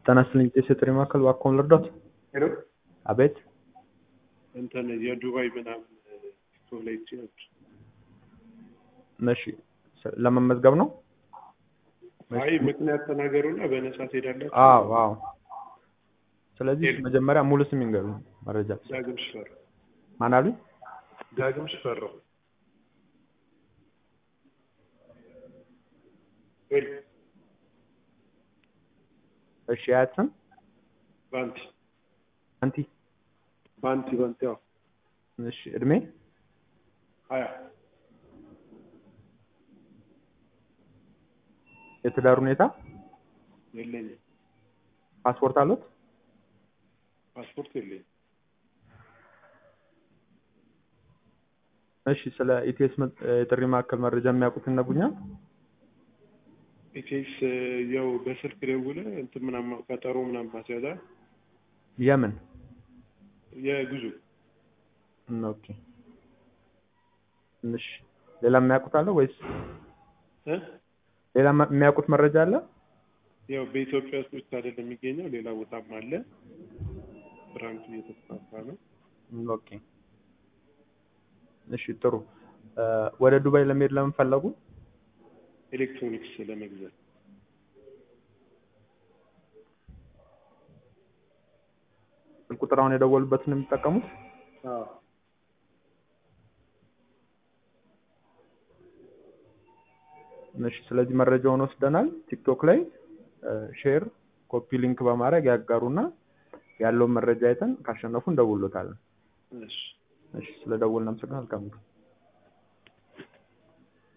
ጤና ይስጥልኝ ጤና ጥሪ ማዕከል እባክዎን ልርዳዎት? ሄሎ አቤት እንትን የዱባይ ምናምን ቲክቶክ ላይ አይቼ ነበር። እሺ ስ- ለመመዝገብ ነው? አይ ምክንያት ተናገሩና በነፃ ትሄዳላችሁ። አዎ አዎ። ስለዚህ መጀመሪያ ሙሉ ስም ይንገሩኝ መረጃ ዳግም ሽፈራው ማን አሉኝ? ዳግም ሽፈራው ሄሎ እሺ የአያት ስም ባንቲ አንቲ ባንቲ ባንቲ ያው እሺ እድሜ ሀያ የትዳር ሁኔታ የለኝም ፓስፖርት አሉት? ፓስፖርት የለኝም። እሺ ስለ ኢቲኤስ መ- የጥሪ ማዕከል መረጃ የሚያውቁት ይነግሩኛል? ኢቴስ ያው በስልክ ደውለ እንትን ምናምን ቀጠሮ ምናምን ማስያዛ የምን የጉዞ ኦኬ እሺ ሌላ የሚያውቁት አለ ወይስ እ ሌላ ማ- የሚያውቁት መረጃ አለ? ያው በኢትዮጵያ ውስጥ ብቻ አይደለም የሚገኘው ሌላ ቦታም አለ። ብራንቹ እየተስፋፋ ነው። ኦኬ እሺ ጥሩ እ ወደ ዱባይ ለመሄድ ለምን ፈለጉ? ኤሌክትሮኒክስ ለመግዛት ስልክ ቁጥር አሁን የደወሉበትን ነው የሚጠቀሙት? አዎ እሺ ስለዚህ መረጃውን ወስደናል። ቲክቶክ ላይ ሼር ኮፒ ሊንክ በማድረግ ያጋሩና ያለውን መረጃ አይተን ካሸነፉ እንደውሎታለን። እሺ እሺ ስለ ደወልን አመሰግናለሁ። መልካም ቀን።